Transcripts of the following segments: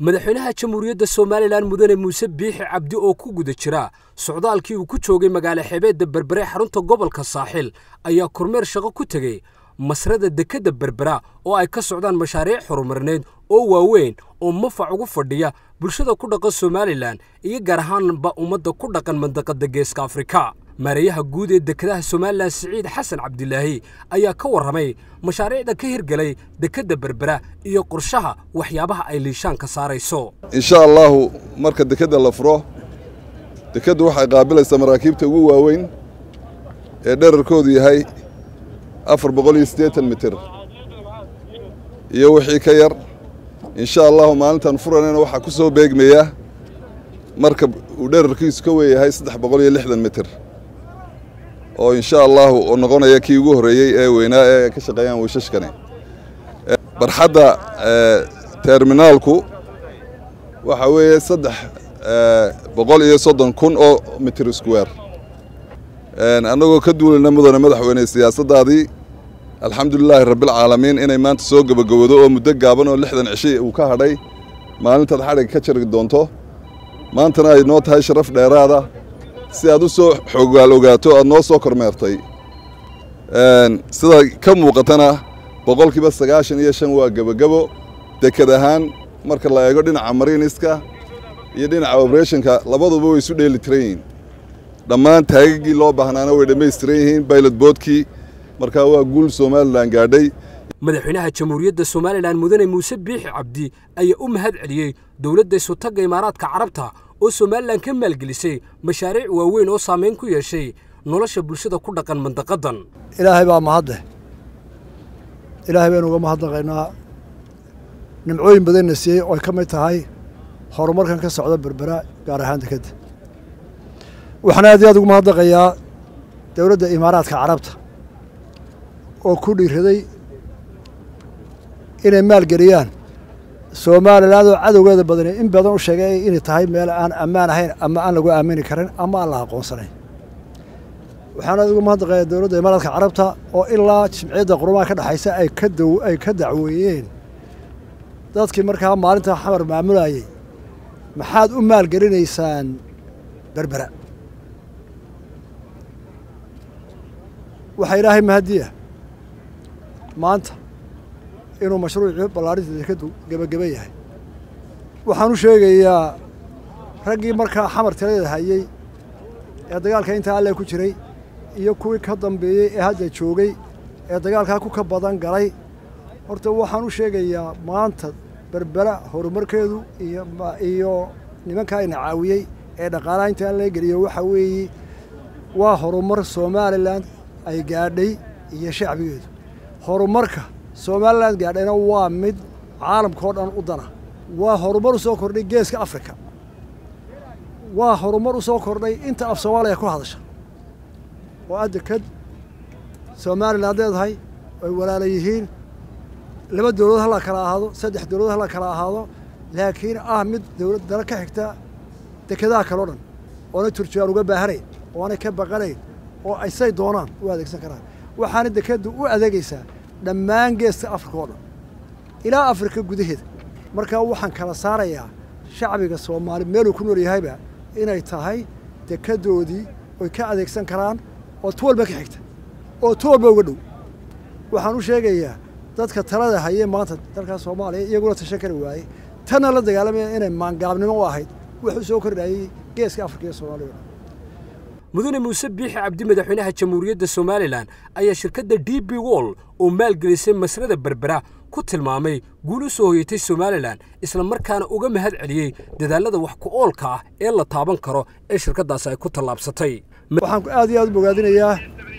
madaxweynaha jamhuuriyadda somalilan mudane muuse biixi cabdi oo ku guda jira socdaalkii uu ku joogay magaalo xeebeedda berbere xarunta gobolka saaxil ayaa kormeer shaqo ku tegey masrada dekedda berbera oo ay ka socdaan mashaariic horumarineed oo waaweyn oo mafac ugu fadhiya bulshada ku dhaqan somalilan iyo gaar ahaanba ummadda ku dhaqan mandaqadda geeska afrika maareeyaha guud ee dekedaha somalilan siciid xasan cabdilaahi ayaa ka warramay mashaariicda ka hirgelay dekedda berbera iyo qorshaha waxyaabaha ay liishaan ka saarayso insha allaahu marka dekedda la furo dekeddu waxay qaabilaysaa maraakiibta ugu waaweyn ee dherarkoodu yahay afar boqol iyo siddeetan mitir iyo wixii ka yar insha allahu maalintan furanayna waxaa ku soo beegmaya marka uu dherarkiisu ka weeyahay saddex boqol iyo lixdan mitir oo insha allahu oo noqonaya kii ugu horreeyey ee weynaa ee ka shaqeeyaan wiishashkani barxadda terminaalku waxaa weeye saddex boqol iyo soddon kun oo mitir square annagoo ka duulayna mudane madaxweyne siyaasaddaadii alxamdulilaahi rabbilcaalamiin inay maanta soo gebagabowdo oo muddo gaaban oo lixdan cishi uu ka hadhay maalintaad xadhig ka jari doonto maantana ay noo tahay sharaf dheeraada si aad u soo xoogaal ogaato aad noo soo kormeertay sida ka muuqatana boqolkiiba sagaashan iyo shan waa gebagabo deked ahaan marka la eego dhinaca mariiniska iyo dhinaca oberationka labaduba way isu dheeli tiran yihiin dhammaan taagagii loo baahnaana way dhammaystiran yihiin baylot boodkii markaa waa guul somalilan gaadhay madaxweynaha jamhuuriyadda somalilan mudane muuse biixi cabdi ayaa u mahad celiyey dowladda isutagga imaaraadka carabta oo somalilan ka maalgelisay mashaariic waaweyn oo saamayn ku yeeshay nolosha bulshada ku dhaqan mandaqadan ilaahay baa mahadleh ilaahay baynu uga mahadnaqaynaa nimcooyin badanna siiyey oo ay ka mid tahay horumarkan ka socda berbera gaar ahaan dekedda waxaan aad iyo aad ugu mahadnaqayaa dowladda imaaraadka carabta oo ku dhiiraday inay maalgeliyaan somalilan oo cadowgeeda badani in badan u sheegay inay tahay meel aan ammaan ahayn ama aan lagu aamini karin ama aan la aqoonsanayn waxaan aad ugu mahadnaqayaa dowladda imaaraadka carabta oo ilaa jimciyadda qurumaha ka dhexaysa ay ka daw ay ka dacweeyeen dadkii markaa maalinta xamar maamulayey maxaad u maalgelinaysaan berbera waxaa ilaahay mahadiya maanta inuu mashruucii ballaarinta dekeddu gebageba yahay waxaan u sheegayaa raggii markaa xamar tiradeeda hayey ee dagaalka intaa alle ku jiray iyo kuwii ka dambeeyey ee hadda joogay ee dagaalkaa ku ka badan galay horta waxaan u sheegayaa maanta berbera horumarkeedu iyo nimankaa ina caawiyey ee dhaqaalaha intaa laga geliyo waxaa weeye waa horumar somalilan ay gaadhay iyo shacbigeedu horumarka somalilan gaadhayna waa mid caalamka oo dhan u dana waa horumar u soo kordhay geeska afrika waa horumar u soo kordhay inta af soomaaliya ku hadasha oo a deked somalilan leedahay ay walaala yihiin laba dowladood hala kala ahaado saddex dowladood hala kala ahaado laakiin ah mid dowlad dala ka xigta dekedaha kaleo dhan oonay turjubaan uga baahanayn oonay ka baqanayn oo ay say doonaan u adeegsan karaan waxaana dekeddu u adeegaysaa dhammaan geeska afrika oo dhan ilaa afrika gudaheeda markaa waxaan kala saarayaa shacbiga soomaali meeluu ku nool yahayba inay tahay dekeddoodii oy ka adeegsan karaan oo tu walba ka xigta oo tu walba uga dhow waxaan u sheegayaa dadka talada hayee maanta dalkaa soomaaliya iyaguna tashan kari waayey tanna la dagaalamaya inay maangaabnimo u ahayd wuxuu soo kordhayey geeska afrika iyo soomaaliya mudane muuse biixi cabdi madaxweynaha jamhuuriyadda somalilan ayaa shirkadda d b wol oo maalgelisay masrada berbera ku tilmaamay guul u soo hoyatay somalilan isla markaana uga mahad celiyey dadaallada wax ku oolka ah ee la taaban karo ee shirkaddaasi ay ku tallaabsatay waxaan aad iyo aad u bogaadinayaa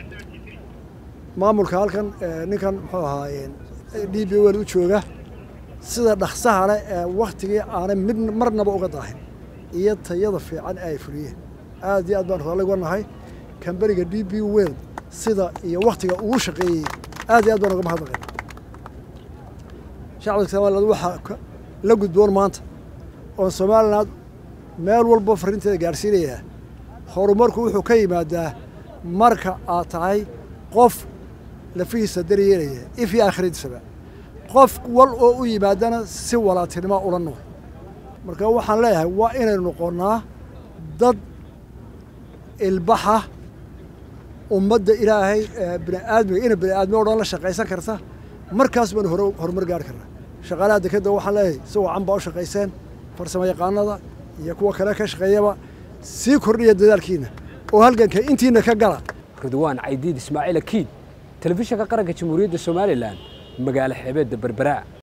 maamulka halkan ninkan muxuu ahaa d b wel u jooga sida dhaksaha leh ee wakhtigii aanay mid marnaba uga daahin iyo tayada fiican ee ay fuliyeen aad iyo aad baan raalli uga nahay kamberiga d b wel sida iyo wakhtiga ugu shaqeeyey aad iyo aad baan uga mahadnaqay shacabka somaliland waxaa la gudboon maanta oon somaliland meel walba farrinteeda gaadhsiinayaa horumarku wuxuu ka yimaadaa marka aad tahay qof lafihiisa daryeelaya if iyo aakhiradiisaba qof wal oo u yimaadana si walaatinimo ula nool marka waxaan leeyahay waa inaynu noqonnaa dad ilbaxa ummadda ilaahay bini aadmiga ina bini aadmi o dhan la shaqaysan karta markaas baynu hore horumar gaari karnaa shaqaalaha dekedda waxaan leeyahay si wacan baa u shaqayseen farsamo yaqaanada iyo kuwa kale ka shaqeeyaba sii kordhiya dadaalkiina oo halganka intiina ka gala ridwaan caydiid ismaaciil akiid telefishinka qaranka jamhuuriyadda somalilan magaalo xeebeedda berbera